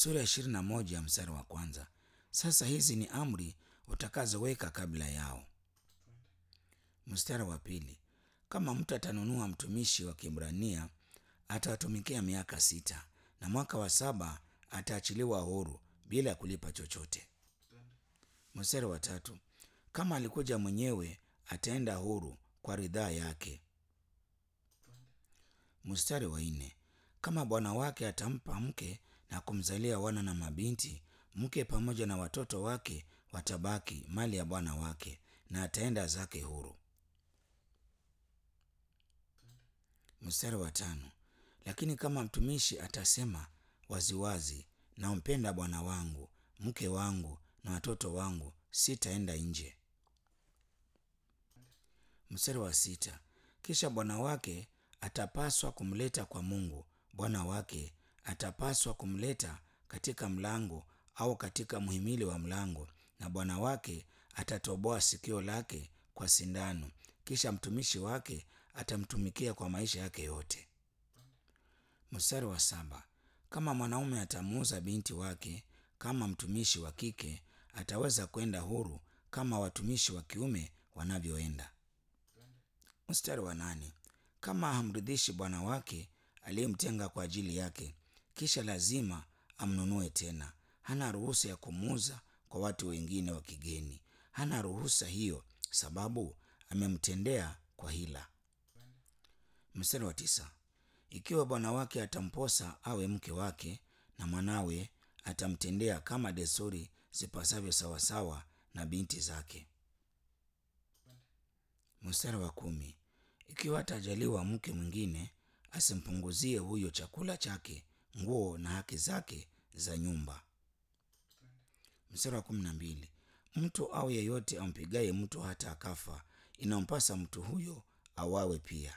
sura ya ishirini na moja mstari wa kwanza. Sasa hizi ni amri utakazoweka kabla yao. Mstari wa pili, kama mtu atanunua mtumishi wa Kiebrania atawatumikia miaka sita, na mwaka wa saba ataachiliwa huru bila kulipa chochote. Mstari wa tatu, kama alikuja mwenyewe ataenda huru kwa ridhaa yake. Mstari wa nne, kama bwana wake atampa mke na kumzalia wana na mabinti, mke pamoja na watoto wake watabaki mali ya bwana wake, na ataenda zake huru. Mstari wa tano, lakini kama mtumishi atasema waziwazi, nampenda bwana wangu, mke wangu na watoto wangu, sitaenda nje. Mstari wa sita, kisha bwana wake atapaswa kumleta kwa Mungu. Bwana wake atapaswa kumleta katika mlango au katika mhimili wa mlango, na bwana wake atatoboa sikio lake kwa sindano, kisha mtumishi wake atamtumikia kwa maisha yake yote. Mstari wa saba, kama mwanaume atamuuza binti wake kama mtumishi wa kike, ataweza kwenda huru kama watumishi wa kiume wanavyoenda. Mstari wa nane, kama hamridhishi bwana wake aliyemtenga kwa ajili yake, kisha lazima amnunue tena. Hana ruhusa ya kumuuza kwa watu wengine wa kigeni. Hana ruhusa hiyo, sababu amemtendea kwa hila. Mstari wa tisa, ikiwa bwana wake atamposa awe mke wake, na mwanawe atamtendea kama desturi zipasavyo sawasawa na binti zake. Mstari wa kumi, ikiwa atajaliwa mke mwingine, asimpunguzie huyo chakula chake, nguo na haki zake za nyumba. Mstari wa kumi na mbili, mtu au yeyote ampigaye mtu hata akafa, inampasa mtu huyo awawe pia.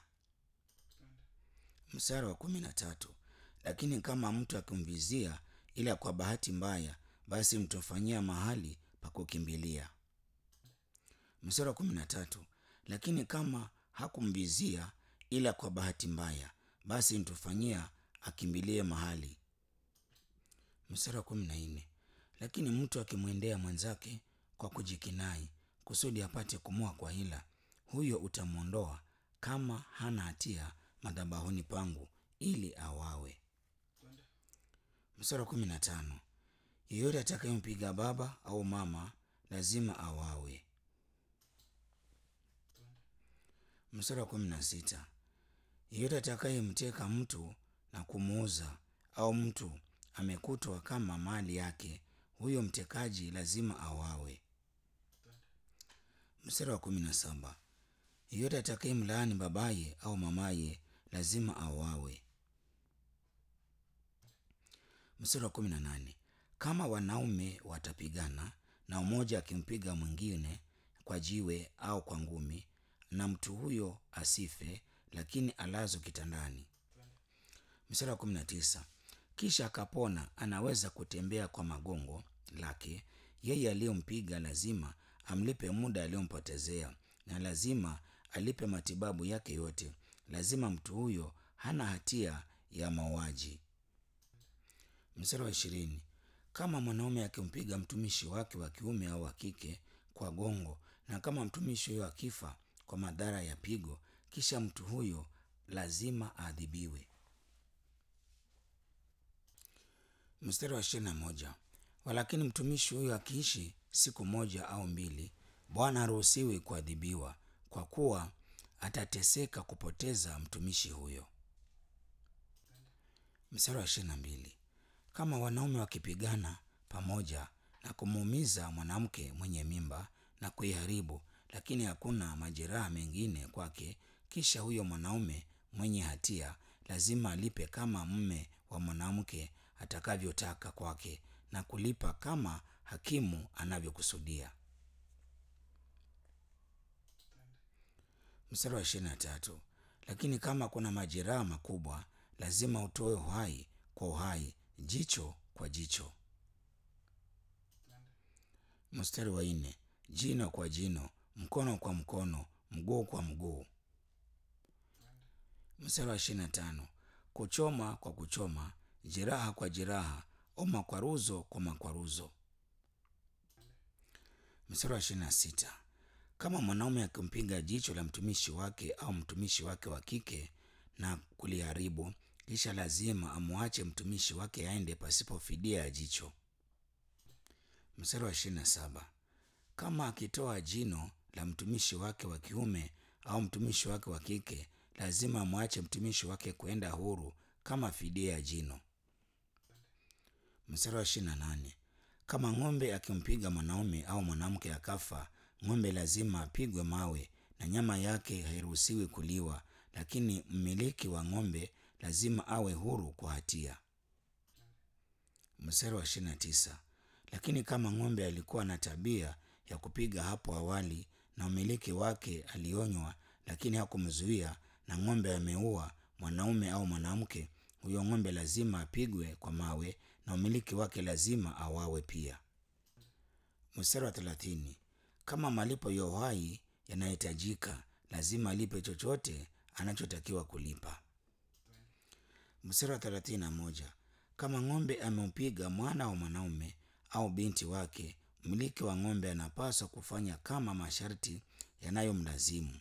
Mstari wa kumi na tatu, lakini kama mtu akimvizia ila kwa bahati mbaya, basi mtamfanyia mahali pa kukimbilia. Mstari wa kumi na tatu, lakini kama hakumvizia ila kwa bahati mbaya, basi mtufanyia akimbilie mahali. Mstari wa kumi na nne, lakini mtu akimwendea mwenzake kwa kujikinai kusudi apate kumua kwa hila, huyo utamwondoa kama hana hatia madhabahuni pangu ili awawe. Mstari wa kumi na tano, yeyote atakayempiga baba au mama lazima awawe. Mstari wa kumi na sita, yeyote atakayemteka mtu na kumuuza au mtu amekutwa kama mali yake, huyo mtekaji lazima awawe. Mstari wa kumi na saba, yeyote atakayemlaani babaye au mamaye lazima awawe. Mstari wa kumi na nane, kama wanaume watapigana na mmoja akimpiga mwingine kwa jiwe au kwa ngumi, na mtu huyo asife, lakini alazwe kitandani. Mstari wa kumi na tisa, kisha akapona, anaweza kutembea kwa magongo lake, yeye aliyompiga lazima amlipe muda aliyompotezea, na lazima alipe matibabu yake yote. Lazima mtu huyo hana hatia ya mauaji. Mstari wa ishirini, kama mwanaume akimpiga mtumishi wake wa kiume au wa kike kwa gongo, na kama mtumishi huyo akifa kwa madhara ya pigo, kisha mtu huyo lazima aadhibiwe. Mstari wa ishirini na moja, walakini mtumishi huyo akiishi siku moja au mbili, bwana haruhusiwi kuadhibiwa, kwa kuwa atateseka kupoteza mtumishi huyo. Mstari wa ishirini na mbili, kama wanaume wakipigana pamoja na kumuumiza mwanamke mwenye mimba na kuiharibu, lakini hakuna majeraha mengine kwake, kisha huyo mwanaume mwenye hatia lazima alipe kama mume wa mwanamke atakavyotaka kwake, na kulipa kama hakimu anavyokusudia. Mstari wa ishirini na tatu, lakini kama kuna majeraha makubwa lazima utoe uhai kwa uhai, jicho kwa jicho. Mstari wa nne, jino kwa jino, mkono kwa mkono, mguu kwa mguu. Mstari wa ishirini na tano, kuchoma kwa kuchoma, jeraha kwa jeraha au makwaruzo kwa makwaruzo. Mstari wa ishirini na sita kama mwanaume akimpiga jicho la mtumishi wake au mtumishi wake wa kike na kuliharibu, kisha lazima amwache mtumishi wake aende pasipo fidia ya jicho. Mstari wa ishirini na saba kama akitoa jino la mtumishi wake wa kiume au mtumishi wake wa kike, lazima amwache mtumishi wake kwenda huru kama fidia ya jino. Mstari wa ishirini na nane kama ng'ombe akimpiga mwanaume au mwanamke akafa, ng'ombe lazima apigwe mawe na nyama yake hairuhusiwi kuliwa, lakini mmiliki wa ng'ombe lazima awe huru kwa hatia. Mstari wa ishirini na tisa lakini kama ng'ombe alikuwa na tabia ya kupiga hapo awali na mmiliki wake alionywa, lakini hakumzuia na ng'ombe ameua mwanaume au mwanamke, huyo ng'ombe lazima apigwe kwa mawe na mmiliki wake lazima awawe pia. Mstari wa thelathini kama malipo ya uhai yanahitajika, lazima alipe chochote anachotakiwa kulipa. Mstari wa thelathini na moja kama ng'ombe ameupiga mwana wa mwanaume au binti wake, mmiliki wa ng'ombe anapaswa kufanya kama masharti yanayomlazimu.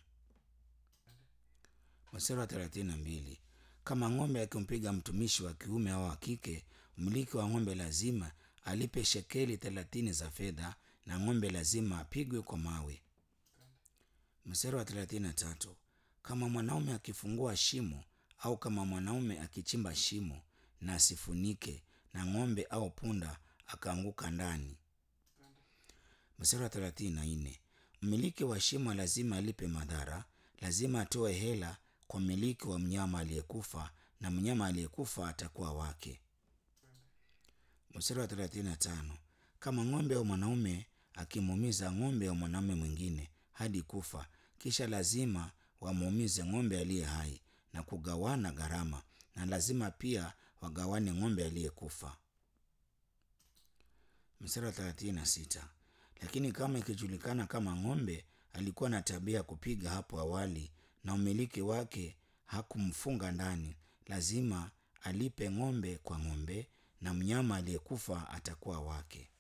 Mstari wa thelathini na mbili kama ng'ombe akimpiga mtumishi wa kiume au wa kike, mmiliki wa ng'ombe lazima alipe shekeli thelathini za fedha na ng'ombe lazima apigwe kwa mawe. Mstari wa thelathini na tatu kama mwanaume akifungua shimo au kama mwanaume akichimba shimo na asifunike na ng'ombe au punda akaanguka ndani. Mstari wa thelathini na nne mmiliki wa shimo lazima alipe madhara, lazima atoe hela kwa mmiliki wa mnyama aliyekufa na mnyama aliyekufa atakuwa wake. Mstari wa thelathini na tano kama ng'ombe au mwanaume akimuumiza ng'ombe au mwanaume mwingine hadi kufa, kisha lazima wamuumize ng'ombe aliye hai na kugawana gharama, na lazima pia wagawane ng'ombe aliyekufa. Mstari wa thelathini na sita lakini kama ikijulikana kama ng'ombe alikuwa na tabia ya kupiga hapo awali na umiliki wake hakumfunga ndani, lazima alipe ng'ombe kwa ng'ombe na mnyama aliyekufa atakuwa wake.